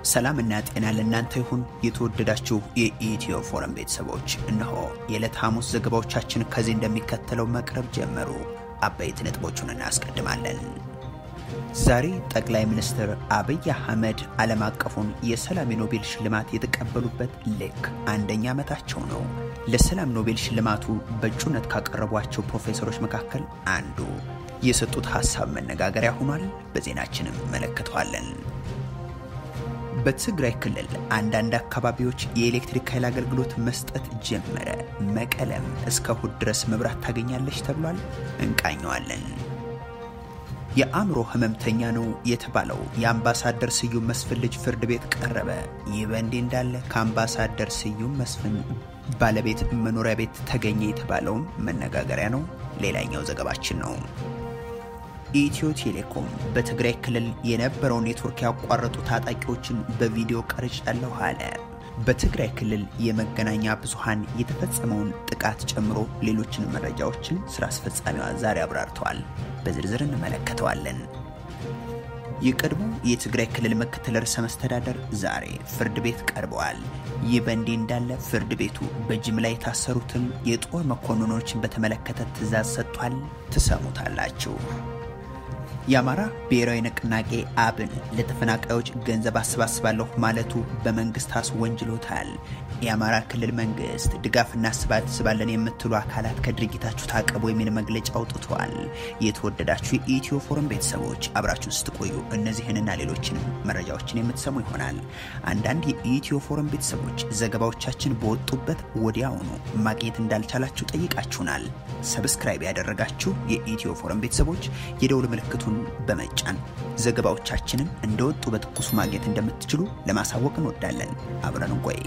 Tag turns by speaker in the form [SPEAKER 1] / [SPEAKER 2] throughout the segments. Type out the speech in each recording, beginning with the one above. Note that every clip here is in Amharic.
[SPEAKER 1] ሰላምና ጤና ለእናንተ ይሁን። የተወደዳችሁ የኢትዮ ፎረም ቤተሰቦች እነሆ የዕለት ሐሙስ ዘገባዎቻችን ከዚህ እንደሚከተለው መቅረብ ጀመሩ። አበይት ነጥቦቹን እናስቀድማለን። ዛሬ ጠቅላይ ሚኒስትር አብይ አህመድ ዓለም አቀፉን የሰላም የኖቤል ሽልማት የተቀበሉበት ልክ አንደኛ ዓመታቸው ነው። ለሰላም ኖቤል ሽልማቱ በእጩነት ካቀረቧቸው ፕሮፌሰሮች መካከል አንዱ የሰጡት ሐሳብ መነጋገሪያ ሆኗል። በዜናችንም መለከተዋለን። በትግራይ ክልል አንዳንድ አካባቢዎች የኤሌክትሪክ ኃይል አገልግሎት መስጠት ጀመረ። መቀለም እስከ እሁድ ድረስ መብራት ታገኛለች ተብሏል። እንቃኘዋለን። የአእምሮ ህመምተኛ ነው የተባለው የአምባሳደር ስዩም መስፍን ልጅ ፍርድ ቤት ቀረበ። ይህ በእንዲህ እንዳለ ከአምባሳደር ስዩም መስፍን ባለቤት መኖሪያ ቤት ተገኘ የተባለውም መነጋገሪያ ነው። ሌላኛው ዘገባችን ነው። ኢትዮ ቴሌኮም በትግራይ ክልል የነበረውን ኔትወርክ ያቋረጡ ታጣቂዎችን በቪዲዮ ቀርጫለሁ አለ። በትግራይ ክልል የመገናኛ ብዙሃን የተፈጸመውን ጥቃት ጨምሮ ሌሎችን መረጃዎችን ስራ አስፈጻሚዋ ዛሬ አብራርተዋል። በዝርዝር እንመለከተዋለን። የቀድሞ የትግራይ ክልል ምክትል ርዕሰ መስተዳደር ዛሬ ፍርድ ቤት ቀርበዋል። ይህ በእንዲህ እንዳለ ፍርድ ቤቱ በጅምላ የታሰሩትን የጦር መኮንኖችን በተመለከተ ትዕዛዝ ሰጥቷል። ትሰሙታላችሁ። የአማራ ብሔራዊ ንቅናቄ አብን ለተፈናቃዮች ገንዘብ አሰባስባለሁ ማለቱ በመንግስት አስወንጅሎታል። የአማራ ክልል መንግስት ድጋፍ እናሰባስባለን የምትሉ አካላት ከድርጊታችሁ ታቀቡ የሚል መግለጫ አውጥተዋል። የተወደዳችሁ የኢትዮ ፎረም ቤተሰቦች አብራችሁን ስትቆዩ እነዚህንና ሌሎችንም መረጃዎችን የምትሰሙ ይሆናል። አንዳንድ የኢትዮ ፎረም ቤተሰቦች ዘገባዎቻችን በወጡበት ወዲያውኑ ማግኘት እንዳልቻላችሁ ጠይቃችሁናል። ሰብስክራይብ ያደረጋችሁ የኢትዮ ፎረም ቤተሰቦች የደውል ምልክቱን በመጫን ዘገባዎቻችንን እንደወጡ በትኩሱ ማግኘት እንደምትችሉ ለማሳወቅ እንወዳለን። አብረን እንቆይ።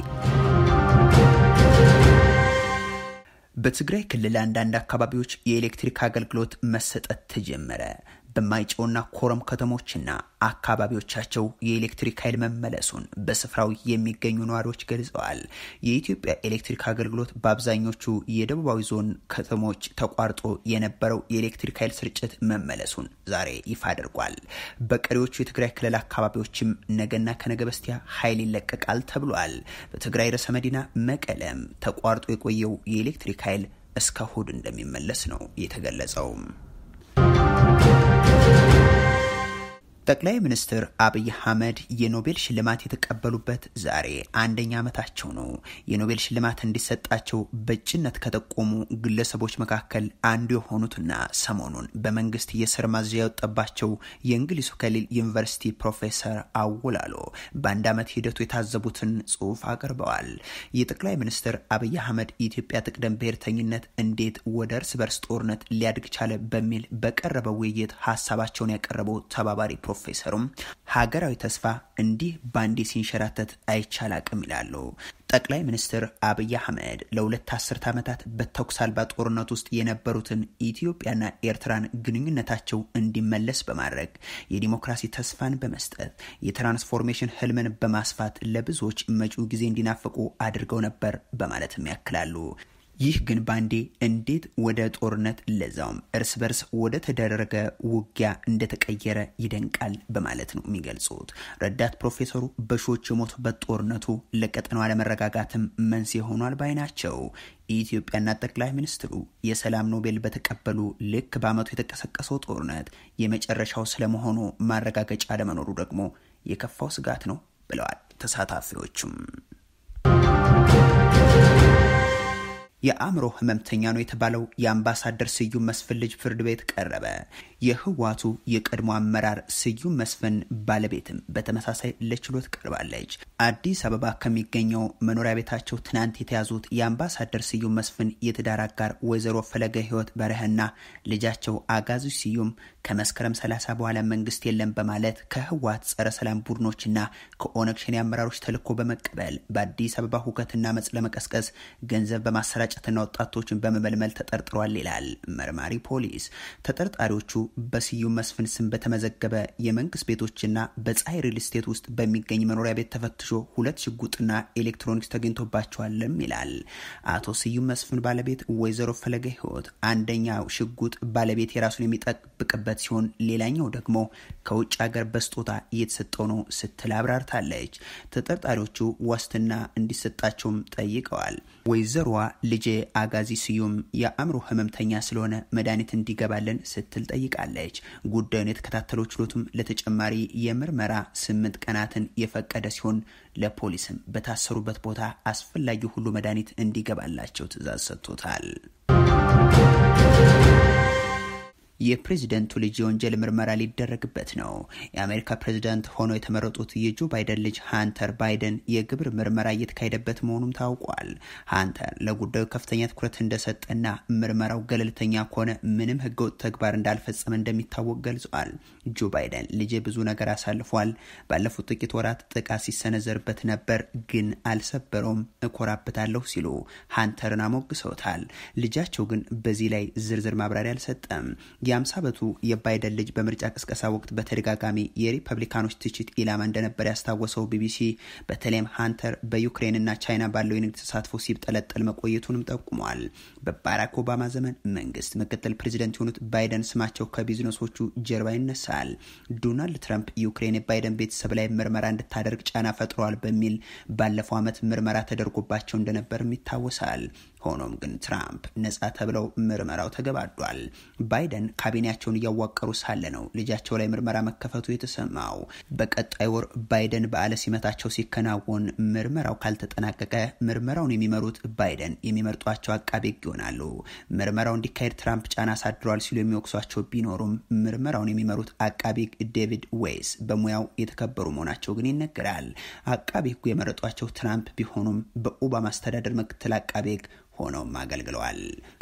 [SPEAKER 1] በትግራይ ክልል አንዳንድ አካባቢዎች የኤሌክትሪክ አገልግሎት መሰጠት ተጀመረ። በማይጨውና ኮረም ከተሞችና አካባቢዎቻቸው የኤሌክትሪክ ኃይል መመለሱን በስፍራው የሚገኙ ነዋሪዎች ገልጸዋል። የኢትዮጵያ ኤሌክትሪክ አገልግሎት በአብዛኞቹ የደቡባዊ ዞን ከተሞች ተቋርጦ የነበረው የኤሌክትሪክ ኃይል ስርጭት መመለሱን ዛሬ ይፋ አድርጓል። በቀሪዎቹ የትግራይ ክልል አካባቢዎችም ነገና ከነገ በስቲያ ኃይል ይለቀቃል ተብሏል። በትግራይ ርዕሰ መዲና መቀለም ተቋርጦ የቆየው የኤሌክትሪክ ኃይል እስከ እሁድ እንደሚመለስ ነው የተገለጸው። ጠቅላይ ሚኒስትር አብይ አህመድ የኖቤል ሽልማት የተቀበሉበት ዛሬ አንደኛ ዓመታቸው ነው። የኖቤል ሽልማት እንዲሰጣቸው በእጩነት ከጠቆሙ ግለሰቦች መካከል አንዱ የሆኑትና ሰሞኑን በመንግስት የስር ማዘዣ የወጣባቸው የእንግሊዙ ከሊል ዩኒቨርሲቲ ፕሮፌሰር አወላሎ በአንድ ዓመት ሂደቱ የታዘቡትን ጽሑፍ አቅርበዋል። የጠቅላይ ሚኒስትር አብይ አህመድ የኢትዮጵያ ጥቅደም ብሔርተኝነት እንዴት ወደ እርስ በርስ ጦርነት ሊያድግ ቻለ በሚል በቀረበው ውይይት ሀሳባቸውን ያቀረበው ተባባሪ ፕሮፌሰሩም ሀገራዊ ተስፋ እንዲህ ባንዴ ሲንሸራተት አይቻል አቅም ይላሉ። ጠቅላይ ሚኒስትር አብይ አህመድ ለሁለት አስርት ዓመታት በተኩስ አልባ ጦርነት ውስጥ የነበሩትን ኢትዮጵያና ኤርትራን ግንኙነታቸው እንዲመለስ በማድረግ የዲሞክራሲ ተስፋን በመስጠት የትራንስፎርሜሽን ህልምን በማስፋት ለብዙዎች መጪው ጊዜ እንዲናፍቁ አድርገው ነበር በማለትም ያክላሉ። ይህ ግን ባንዴ እንዴት ወደ ጦርነት ለዛውም እርስ በርስ ወደ ተደረገ ውጊያ እንደተቀየረ ይደንቃል በማለት ነው የሚገልጹት። ረዳት ፕሮፌሰሩ በሺዎች የሞቱበት ጦርነቱ ለቀጠናው አለመረጋጋትም መንስኤ ሆኗል ባይ ናቸው። የኢትዮጵያና ጠቅላይ ሚኒስትሩ የሰላም ኖቤል በተቀበሉ ልክ በዓመቱ የተቀሰቀሰው ጦርነት የመጨረሻው ስለመሆኑ ማረጋገጫ አለመኖሩ ደግሞ የከፋው ስጋት ነው ብለዋል ተሳታፊዎቹም። የአእምሮ ህመምተኛ ነው የተባለው የአምባሳደር ስዩም መስፍን ልጅ ፍርድ ቤት ቀረበ። የህዋቱ የቀድሞ አመራር ስዩም መስፍን ባለቤትም በተመሳሳይ ለችሎት ቀርባለች። አዲስ አበባ ከሚገኘው መኖሪያ ቤታቸው ትናንት የተያዙት የአምባሳደር ስዩም መስፍን የትዳር አጋር ወይዘሮ ፈለገ ህይወት በረህና ልጃቸው አጋዙ ስዩም ከመስከረም 30 በኋላ መንግስት የለም በማለት ከህወሓት ጸረ ሰላም ቡድኖችና ከኦነግ ሸኔ አመራሮች ተልዕኮ በመቀበል በአዲስ አበባ ሁከትና መጽ ለመቀስቀስ ገንዘብ በማሰራጨትና ወጣቶችን በመመልመል ተጠርጥሯል ይላል መርማሪ ፖሊስ። ተጠርጣሪዎቹ በስዩም መስፍን ስም በተመዘገበ የመንግስት ቤቶችና በፀሐይ ሪል ስቴት ውስጥ በሚገኝ መኖሪያ ቤት ተፈትሾ ሁለት ሽጉጥና ኤሌክትሮኒክስ ተገኝቶባቸዋልም ይላል። አቶ ስዩም መስፍን ባለቤት ወይዘሮ ፈለገ ህይወት አንደኛው ሽጉጥ ባለቤት የራሱን የሚጠብቅበት ሲሆን ሌላኛው ደግሞ ከውጭ ሀገር በስጦታ እየተሰጠው ነው ስትል አብራርታለች። ተጠርጣሪዎቹ ዋስትና እንዲሰጣቸውም ጠይቀዋል። ወይዘሮዋ ልጄ አጋዚ ስዩም የአእምሮ ህመምተኛ ስለሆነ መድኃኒት እንዲገባልን ስትል ጠይቃለች። ጉዳዩን የተከታተለው ችሎቱም ለተጨማሪ የምርመራ ስምንት ቀናትን የፈቀደ ሲሆን ለፖሊስም በታሰሩበት ቦታ አስፈላጊ ሁሉ መድኃኒት እንዲገባላቸው ትዕዛዝ ሰጥቶታል። የፕሬዚደንቱ ልጅ የወንጀል ምርመራ ሊደረግበት ነው። የአሜሪካ ፕሬዚዳንት ሆነው የተመረጡት የጆ ባይደን ልጅ ሃንተር ባይደን የግብር ምርመራ እየተካሄደበት መሆኑም ታውቋል። ሃንተር ለጉዳዩ ከፍተኛ ትኩረት እንደሰጠና ምርመራው ገለልተኛ ከሆነ ምንም ህገወጥ ተግባር እንዳልፈጸመ እንደሚታወቅ ገልጿል። ጆ ባይደን ልጄ ብዙ ነገር አሳልፏል። ባለፉት ጥቂት ወራት ጥቃት ሲሰነዘርበት ነበር፣ ግን አልሰበረውም፣ እኮራበታለሁ ሲሉ ሃንተርን አሞግሰውታል። ልጃቸው ግን በዚህ ላይ ዝርዝር ማብራሪያ አልሰጠም። የአምሳ ዓመቱ የባይደን ልጅ በምርጫ ቅስቀሳ ወቅት በተደጋጋሚ የሪፐብሊካኖች ትችት ኢላማ እንደነበር ያስታወሰው ቢቢሲ በተለይም ሃንተር በዩክሬንና ቻይና ባለው የንግድ ተሳትፎ ሲብጠለጠል መቆየቱንም ጠቁሟል። በባራክ ኦባማ ዘመን መንግስት ምክትል ፕሬዚደንት የሆኑት ባይደን ስማቸው ከቢዝነሶቹ ጀርባ ይነሳል። ዶናልድ ትራምፕ ዩክሬን የባይደን ቤተሰብ ላይ ምርመራ እንድታደርግ ጫና ፈጥረዋል በሚል ባለፈው ዓመት ምርመራ ተደርጎባቸው እንደነበርም ይታወሳል። ሆኖም ግን ትራምፕ ነጻ ተብለው ምርመራው ተገባዷል። ባይደን ካቢኔያቸውን እያዋቀሩ ሳለ ነው ልጃቸው ላይ ምርመራ መከፈቱ የተሰማው። በቀጣይ ወር ባይደን በዓለ ሲመታቸው ሲከናወን ምርመራው ካልተጠናቀቀ ምርመራውን የሚመሩት ባይደን የሚመርጧቸው አቃቤ ሕግ ይሆናሉ። ምርመራው እንዲካሄድ ትራምፕ ጫና አሳድረዋል ሲሉ የሚወቅሷቸው ቢኖሩም ምርመራውን የሚመሩት አቃቤ ሕግ ዴቪድ ዌይስ በሙያው የተከበሩ መሆናቸው ግን ይነገራል። አቃቤ ሕጉ የመረጧቸው ትራምፕ ቢሆኑም በኦባማ አስተዳደር ምክትል አቃቤ ሕግ ሆነውም አገልግለዋል።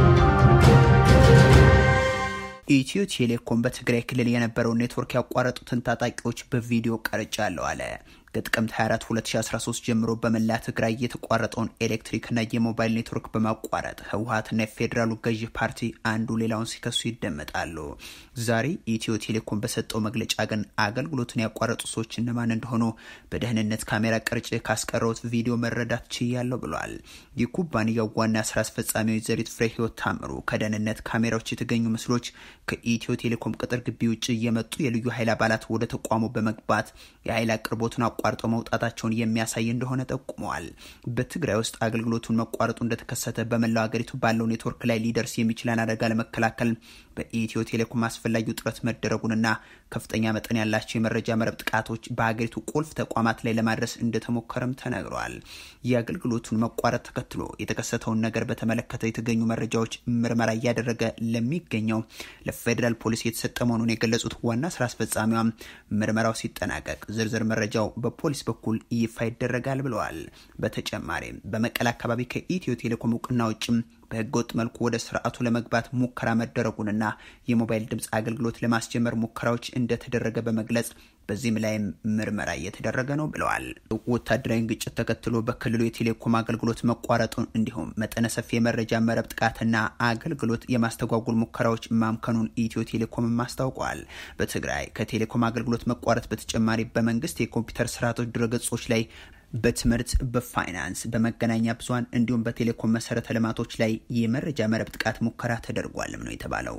[SPEAKER 1] ኢትዮ ቴሌኮም በትግራይ ክልል የነበረውን ኔትወርክ ያቋረጡትን ታጣቂዎች በቪዲዮ ቀርጫለሁ አለ። ከጥቅምት 24 2013 ጀምሮ በመላ ትግራይ የተቋረጠውን ኤሌክትሪክና የሞባይል ኔትወርክ በማቋረጥ ህወሀትና የፌዴራሉ ገዢ ፓርቲ አንዱ ሌላውን ሲከሱ ይደመጣሉ። ዛሬ ኢትዮ ቴሌኮም በሰጠው መግለጫ ግን አገልግሎቱን ያቋረጡ ሰዎች እነማን እንደሆኑ በደህንነት ካሜራ ቀርጬ ካስቀረውት ቪዲዮ መረዳት ችያለሁ ብሏል። የኩባንያው ዋና ስራ አስፈጻሚ ወይዘሪት ፍሬ ህይወት ታምሩ ከደህንነት ካሜራዎች የተገኙ ምስሎች ከኢትዮ ቴሌኮም ቅጥር ግቢ ውጭ የመጡ የልዩ ኃይል አባላት ወደ ተቋሙ በመግባት የኃይል አቅርቦቱን አቋርጦ መውጣታቸውን የሚያሳይ እንደሆነ ጠቁመዋል። በትግራይ ውስጥ አገልግሎቱን መቋረጡ እንደተከሰተ በመላው ሀገሪቱ ባለው ኔትወርክ ላይ ሊደርስ የሚችለን አደጋ ለመከላከል በኢትዮ ቴሌኮም አስፈላጊው ጥረት መደረጉንና ከፍተኛ መጠን ያላቸው የመረጃ መረብ ጥቃቶች በሀገሪቱ ቁልፍ ተቋማት ላይ ለማድረስ እንደተሞከረም ተነግረዋል። የአገልግሎቱን መቋረጥ ተከትሎ የተከሰተውን ነገር በተመለከተ የተገኙ መረጃዎች ምርመራ እያደረገ ለሚገኘው ለፌዴራል ፖሊስ የተሰጠ መሆኑን የገለጹት ዋና ስራ አስፈጻሚዋ ምርመራው ሲጠናቀቅ ዝርዝር መረጃው በፖሊስ በኩል ይፋ ይደረጋል ብለዋል። በተጨማሪም በመቀለ አካባቢ ከኢትዮ ቴሌኮም እውቅና ውጭም በህገወጥ መልኩ ወደ ስርዓቱ ለመግባት ሙከራ መደረጉንና የሞባይል ድምፅ አገልግሎት ለማስጀመር ሙከራዎች እንደተደረገ በመግለጽ በዚህም ላይም ምርመራ እየተደረገ ነው ብለዋል። ወታደራዊ ግጭት ተከትሎ በክልሉ የቴሌኮም አገልግሎት መቋረጡን እንዲሁም መጠነ ሰፊ የመረጃ መረብ ጥቃትና አገልግሎት የማስተጓጉል ሙከራዎች ማምከኑን ኢትዮ ቴሌኮምም አስታውቋል። በትግራይ ከቴሌኮም አገልግሎት መቋረጥ በተጨማሪ በመንግስት የኮምፒውተር ስርዓቶች ድረገጾች ላይ በትምህርት፣ በፋይናንስ፣ በመገናኛ ብዙኃን እንዲሁም በቴሌኮም መሰረተ ልማቶች ላይ የመረጃ መረብ ጥቃት ሙከራ ተደርጓልም ነው የተባለው።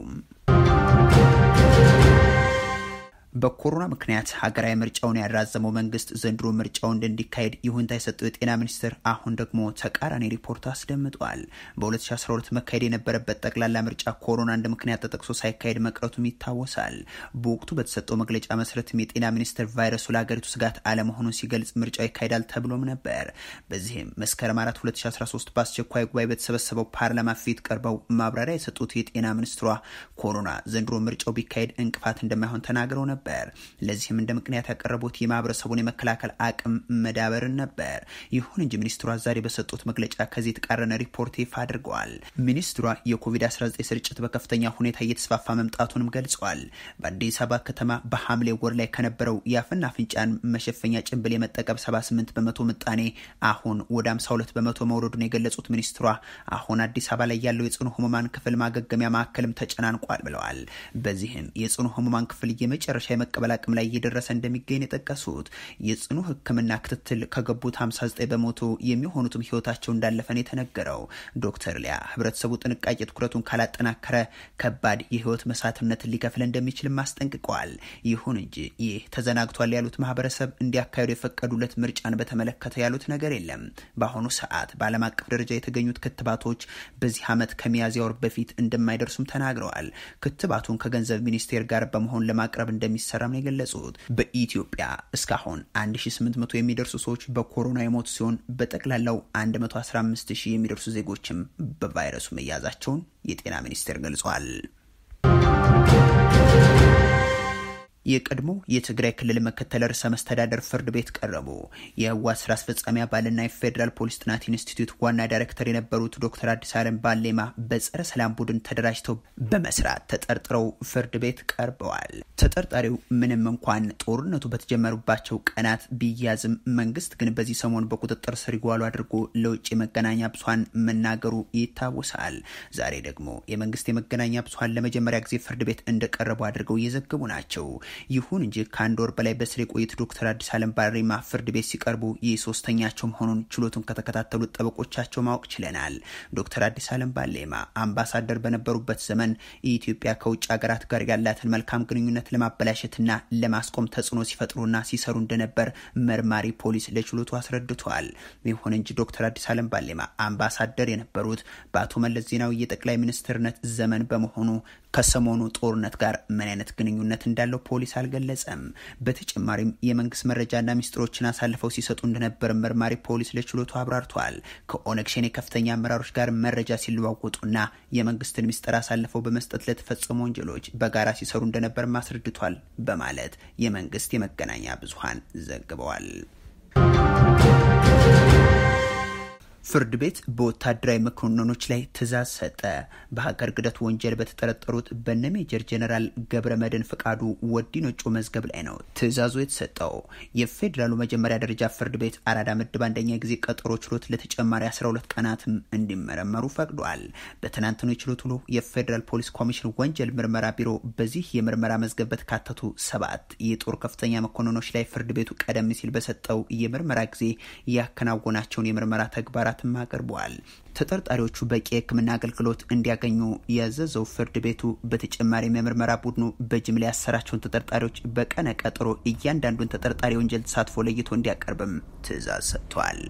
[SPEAKER 1] በኮሮና ምክንያት ሀገራዊ ምርጫውን ያራዘመው መንግስት ዘንድሮ ምርጫውን እንዲካሄድ ይሁንታ የሰጠው የጤና ሚኒስቴር አሁን ደግሞ ተቃራኒ ሪፖርት አስደምጧል። በ2012 መካሄድ የነበረበት ጠቅላላ ምርጫ ኮሮና እንደ ምክንያት ተጠቅሶ ሳይካሄድ መቅረቱም ይታወሳል። በወቅቱ በተሰጠው መግለጫ መሰረትም የጤና ሚኒስቴር ቫይረሱ ለሀገሪቱ ስጋት አለመሆኑን ሲገልጽ ምርጫው ይካሄዳል ተብሎም ነበር። በዚህም መስከረም 4 2013 በአስቸኳይ ጉባኤ በተሰበሰበው ፓርላማ ፊት ቀርበው ማብራሪያ የሰጡት የጤና ሚኒስትሯ ኮሮና ዘንድሮ ምርጫው ቢካሄድ እንቅፋት እንደማይሆን ተናግረው ነበር። ነበር። ለዚህም እንደ ምክንያት ያቀረቡት የማህበረሰቡን የመከላከል አቅም መዳበርን ነበር። ይሁን እንጂ ሚኒስትሯ ዛሬ በሰጡት መግለጫ ከዚህ የተቃረነ ሪፖርት ይፋ አድርገዋል። ሚኒስትሯ የኮቪድ-19 ስርጭት በከፍተኛ ሁኔታ እየተስፋፋ መምጣቱንም ገልጸዋል። በአዲስ አበባ ከተማ በሐምሌ ወር ላይ ከነበረው የአፍና አፍንጫን መሸፈኛ ጭንብል የመጠቀም 78 በመቶ ምጣኔ አሁን ወደ 52 በመቶ መውረዱን የገለጹት ሚኒስትሯ አሁን አዲስ አበባ ላይ ያለው የጽኑ ህሙማን ክፍል ማገገሚያ ማዕከልም ተጨናንቋል ብለዋል። በዚህም የጽኑ ህሙማን ክፍል የመጨረሻ የመቀበል አቅም ላይ እየደረሰ እንደሚገኝ የጠቀሱት የጽኑ ሕክምና ክትትል ከገቡት 59 በመቶ የሚሆኑትም ህይወታቸው እንዳለፈን የተነገረው ዶክተር ሊያ ህብረተሰቡ ጥንቃቄ ትኩረቱን ካላጠናከረ ከባድ የህይወት መሳትነትን ሊከፍል እንደሚችልም አስጠንቅቀዋል። ይሁን እንጂ ይህ ተዘናግቷል ያሉት ማህበረሰብ እንዲያካሄዱ የፈቀዱለት ምርጫን በተመለከተ ያሉት ነገር የለም። በአሁኑ ሰዓት በዓለም አቀፍ ደረጃ የተገኙት ክትባቶች በዚህ ዓመት ከሚያዝያ ወር በፊት እንደማይደርሱም ተናግረዋል። ክትባቱን ከገንዘብ ሚኒስቴር ጋር በመሆን ለማቅረብ እንደሚሰራም ነው የገለጹት። በኢትዮጵያ እስካሁን 1800 የሚደርሱ ሰዎች በኮሮና የሞቱ ሲሆን በጠቅላላው 115 ሺህ የሚደርሱ ዜጎችም በቫይረሱ መያዛቸውን የጤና ሚኒስቴር ገልጿል። የቀድሞ የትግራይ ክልል ምክትል ርዕሰ መስተዳደር ፍርድ ቤት ቀረቡ። የህወሓት ስራ አስፈጻሚ አባልና የፌዴራል ፖሊስ ጥናት ኢንስቲትዩት ዋና ዳይሬክተር የነበሩት ዶክተር አዲስ አለም ባሌማ በጸረ ሰላም ቡድን ተደራጅተው በመስራት ተጠርጥረው ፍርድ ቤት ቀርበዋል። ተጠርጣሪው ምንም እንኳን ጦርነቱ በተጀመሩባቸው ቀናት ቢያዝም መንግስት ግን በዚህ ሰሞን በቁጥጥር ስር ይዋሉ አድርጎ ለውጭ የመገናኛ ብዙኃን መናገሩ ይታወሳል። ዛሬ ደግሞ የመንግስት የመገናኛ ብዙኃን ለመጀመሪያ ጊዜ ፍርድ ቤት እንደቀረቡ አድርገው እየዘገቡ ናቸው። ይሁን እንጂ ከአንድ ወር በላይ በስር የቆዩት ዶክተር አዲስ አለም ባሬማ ፍርድ ቤት ሲቀርቡ ይህ ሶስተኛቸው መሆኑን ችሎቱን ከተከታተሉት ጠበቆቻቸው ማወቅ ችለናል። ዶክተር አዲስ አለም ባሌማ አምባሳደር በነበሩበት ዘመን የኢትዮጵያ ከውጭ ሀገራት ጋር ያላትን መልካም ግንኙነት ለማበላሸትና ለማስቆም ተጽዕኖ ሲፈጥሩና ሲሰሩ እንደነበር መርማሪ ፖሊስ ለችሎቱ አስረድቷል። ይሁን እንጂ ዶክተር አዲስ አለም ባሌማ አምባሳደር የነበሩት በአቶ መለስ ዜናዊ የጠቅላይ ሚኒስትርነት ዘመን በመሆኑ ከሰሞኑ ጦርነት ጋር ምን አይነት ግንኙነት እንዳለው ፖሊስ አልገለጸም። በተጨማሪም የመንግስት መረጃና ሚስጥሮችን አሳልፈው ሲሰጡ እንደነበር መርማሪ ፖሊስ ለችሎቱ አብራርቷል። ከኦነግ ሸኔ ከፍተኛ አመራሮች ጋር መረጃ ሲለዋወጡና የመንግስትን ሚስጥር አሳልፈው በመስጠት ለተፈጸሙ ወንጀሎች በጋራ ሲሰሩ እንደነበር አስረድቷል በማለት የመንግስት የመገናኛ ብዙሃን ዘግበዋል። ፍርድ ቤት በወታደራዊ መኮንኖች ላይ ትዕዛዝ ሰጠ። በሀገር ክህደት ወንጀል በተጠረጠሩት በነ ሜጀር ጀነራል ገብረ መድህን ፍቃዱ ወዲ ነጮ መዝገብ ላይ ነው ትዕዛዙ የተሰጠው። የፌዴራሉ መጀመሪያ ደረጃ ፍርድ ቤት አራዳ ምድብ አንደኛ ጊዜ ቀጠሮ ችሎት ለተጨማሪ 12 ቀናትም እንዲመረመሩ ፈቅዷል። በትናንትኑ የችሎት ውሎ የፌዴራል ፖሊስ ኮሚሽን ወንጀል ምርመራ ቢሮ በዚህ የምርመራ መዝገብ በተካተቱ ሰባት የጦር ከፍተኛ መኮንኖች ላይ ፍርድ ቤቱ ቀደም ሲል በሰጠው የምርመራ ጊዜ ያከናወናቸውን የምርመራ ተግባራት ማለትም አቅርበዋል። ተጠርጣሪዎቹ በቂ የሕክምና አገልግሎት እንዲያገኙ ያዘዘው ፍርድ ቤቱ በተጨማሪም የምርመራ ቡድኑ በጅምላ ያሰራቸውን ተጠርጣሪዎች በቀነ ቀጠሮ እያንዳንዱን ተጠርጣሪ ወንጀል ተሳትፎ ለይቶ እንዲያቀርብም ትዕዛዝ ሰጥቷል።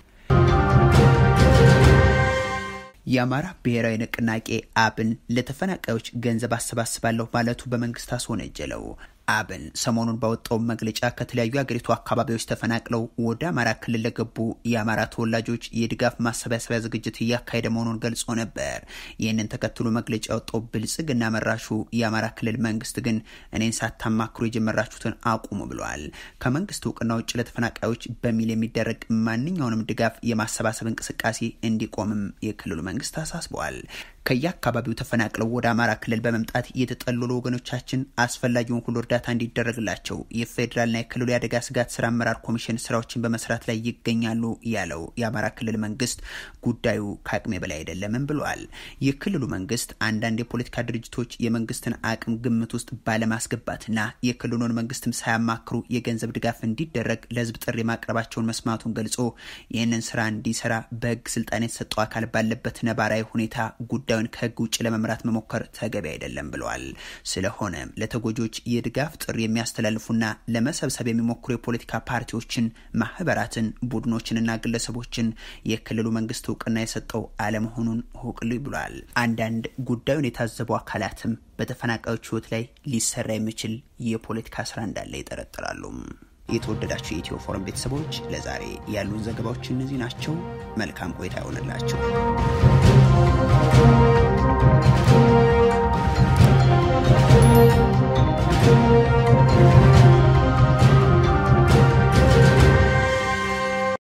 [SPEAKER 1] የአማራ ብሔራዊ ንቅናቄ አብን ለተፈናቃዮች ገንዘብ አሰባስባለሁ ማለቱ በመንግስት አስወነጀለው። አብን ሰሞኑን ባወጣው መግለጫ ከተለያዩ የአገሪቱ አካባቢዎች ተፈናቅለው ወደ አማራ ክልል ለገቡ የአማራ ተወላጆች የድጋፍ ማሰባሰቢያ ዝግጅት እያካሄደ መሆኑን ገልጾ ነበር። ይህንን ተከትሎ መግለጫ ያወጣው ብልጽግና መራሹ የአማራ ክልል መንግስት ግን እኔን ሳታማክሩ የጀመራችሁትን አቁሙ ብለዋል። ከመንግስት እውቅና ውጭ ለተፈናቃዮች በሚል የሚደረግ ማንኛውንም ድጋፍ የማሰባሰብ እንቅስቃሴ እንዲቆምም የክልሉ መንግስት አሳስበዋል። ከየአካባቢው ተፈናቅለው ወደ አማራ ክልል በመምጣት የተጠለሉ ወገኖቻችን አስፈላጊውን ሁሉ እርዳታ እንዲደረግላቸው የፌዴራልና የክልሉ የአደጋ ስጋት ስራ አመራር ኮሚሽን ስራዎችን በመስራት ላይ ይገኛሉ ያለው የአማራ ክልል መንግስት ጉዳዩ ከአቅሜ በላይ አይደለምም ብሏል። የክልሉ መንግስት አንዳንድ የፖለቲካ ድርጅቶች የመንግስትን አቅም ግምት ውስጥ ባለማስገባትና የክልሉን መንግስትም ሳያማክሩ የገንዘብ ድጋፍ እንዲደረግ ለህዝብ ጥሪ ማቅረባቸውን መስማቱን ገልጾ ይህንን ስራ እንዲሰራ በህግ ስልጣን የተሰጠው አካል ባለበት ነባራዊ ሁኔታ ጉዳዩን ከህግ ውጭ ለመምራት መሞከር ተገቢ አይደለም ብለዋል። ስለሆነም ለተጎጆች የድጋፍ ጥሪ የሚያስተላልፉና ለመሰብሰብ የሚሞክሩ የፖለቲካ ፓርቲዎችን፣ ማህበራትን፣ ቡድኖችንና ግለሰቦችን የክልሉ መንግስት እውቅና የሰጠው አለመሆኑን ሁቅልኝ ብሏል። አንዳንድ ጉዳዩን የታዘቡ አካላትም በተፈናቃዮች ህይወት ላይ ሊሰራ የሚችል የፖለቲካ ስራ እንዳለ ይጠረጥራሉ። የተወደዳቸው የኢትዮ ፎረም ቤተሰቦች ለዛሬ ያሉን ዘገባዎች እነዚህ ናቸው። መልካም ቆይታ ይሆንላቸው።